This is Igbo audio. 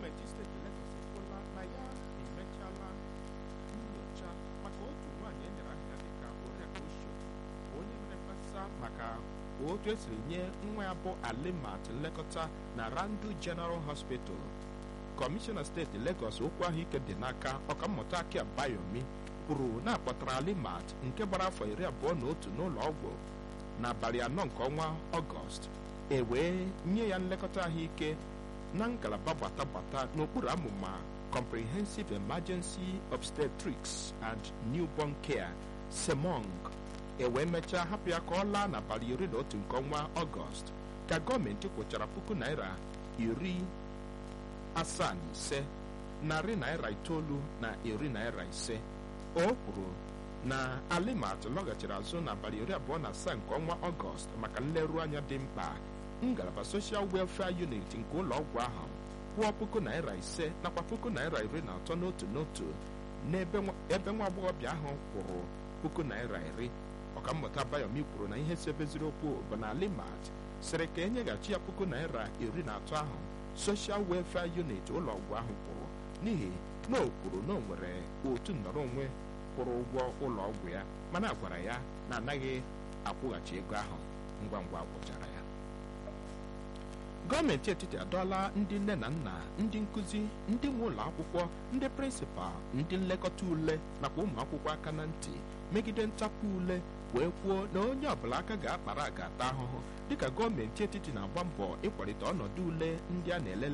gọọmenti steeti Legọs ekwuola na ya emechala nyocha maka otu nwaanyị e nyere aha dịka Oriakụ Oshodi onye mere mkpesa maka otu esiri nye nwa ya bụ Alimat nlekọta na Randu General Hospital kọmishọna steeti Legọs okwu ahụike dị n'aka ọkammụta Aki Abayomi kwuru na akpọtara Alimat nke gbara afọ iri abụọ na otu n'ụlọ ọgwụ n'abalị anọ nke ọnwa Ọgọst e wee nye ya nlekọta ahụike na ngalaba gbata-gbata n'okpuru amụma Comprehensive Emergency Obstetrics and Newborn Care SEMONG e wee mechaa hapụ ya ka ọ laa n'abalị iri na otu nke ọnwa Ọgọst ka gọọmenti kwụchara puku naira iri asaa na ise narị naira itoolu na iri naira ise o kwuru na Alimat lọghachiri azụ n'abalị iri abụọ na asaa nke ọnwa Ọgọst maka nleru anya dị mkpa ngalaba Social Welfare Unit nke ụlọ ọgwụ ahụ kwụọ puku naira ise nakwa puku naira iri na atọ n'otu n'otu n'ebe nwa agbọghọbịa ahụ kwụrụ puku naira iri ọkammụta Bayomi kwuru na ihe sebeziri okwu bụ na Alimat sịrị ka enyeghachi ya puku naira iri na atọ ahụ Social Welfare Unit ụlọ ọgwụ ahụ kwụrụ n'ihi na o kwuru na o nwere otu nnọrọ onwe kwụrụ ụgwọ ụlọ ọgwụ ya mana a gwara ya na anaghị akwụghachi ego ahụ ngwa ngwa gwụchara ya gọọmenti etiti adọọla ndị nne na nna ndị nkụzi ndị nwe ụlọ akwụkwọ ndị prịnsịpal ndị nlekọta ule nakwa ụmụ akwụkwọ aka na ntị megide ntapu ule wee kwuo na onye ọbụla aka ga-akpara ga-ata ahụhụ dịka gọọmenti etiti na-agba mbọ ịkwalite ọnọdụ ule ndị a na-elele